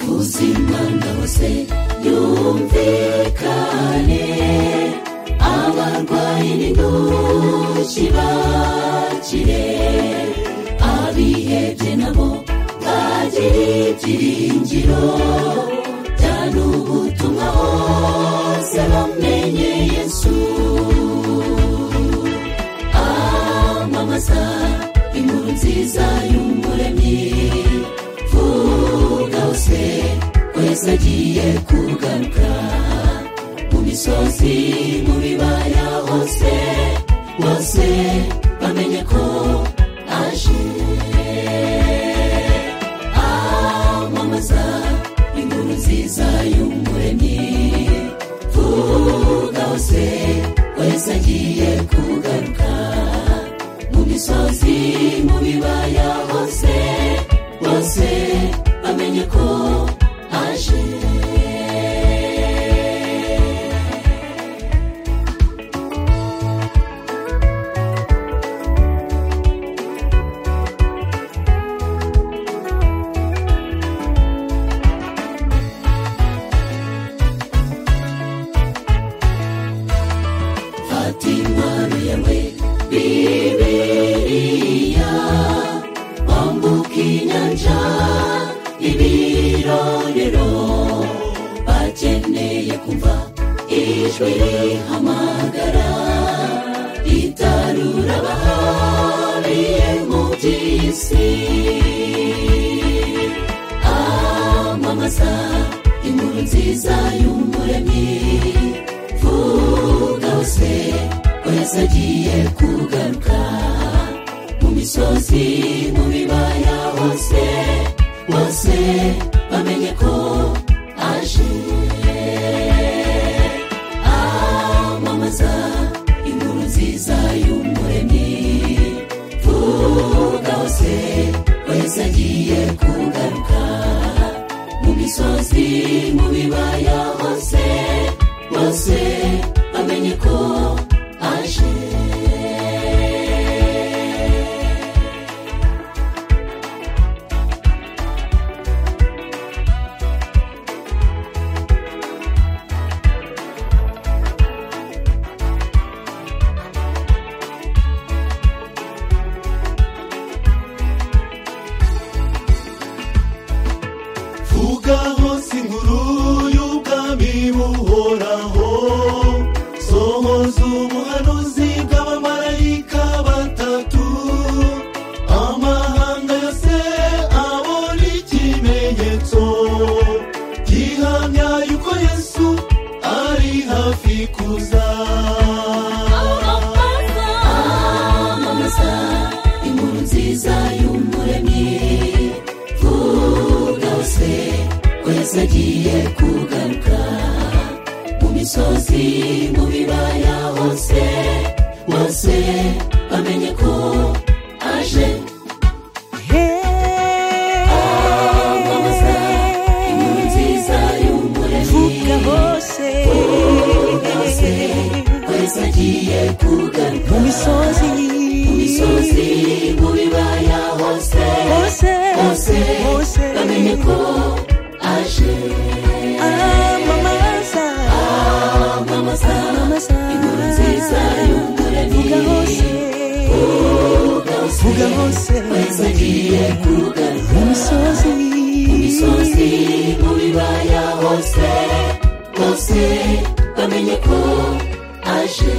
uzimana hose yumvikane abarwayi n'intoki bakire abihebye nabo bagire ibyiringiro byane ubutumwa hose bamenye yesu amamaza inkuru nziza y'umuremyi vuga hose wese agiye kugaruka mu misozi mu bibaya hose bose bamenye ko aje amamaza inkuru nziza y'umuremyi vuga hose wese agiye kugaruka mu misozi mu bibaya hose bose bamenye ko aje fata intwaro yawe bibiriya wambuka inyanja ibirorero bakeneye kumva ijwi rihamagara ritarura abahariye mu by'isi amamaza inkuru nziza y'umuremyi vuga hose wese agiye kugaruka mu misozi mu bibaya hose bose bamenye ko aje amamaza inkuru nziza y'umuremyi vuga hose wese agiye kugaruka mu misozi mu bibaya hose bose bamenye ko aje vuga hose inkuru y'ubwami buhoraho sohoza ubuhanuzi bw'abamarayika batatu amahanga yose abona ikimenyetso gihamya yuko yesu ari hafi kuza amamaza inkuru nziza y'umuremyi vuga hose wese agiye kugaruka mu misozi mu bibaya hose bose bamenye ko aje amamaza inkuru nziza y'umuremyi hose wese agiye kugaruka mu misozi mu bibaya hose hose bamenye ko aje amamaza inkuru nziza y'umuremyi vuga hose wese agiye kugaruka imisozi mu bibaya hose bose bamenye ko aje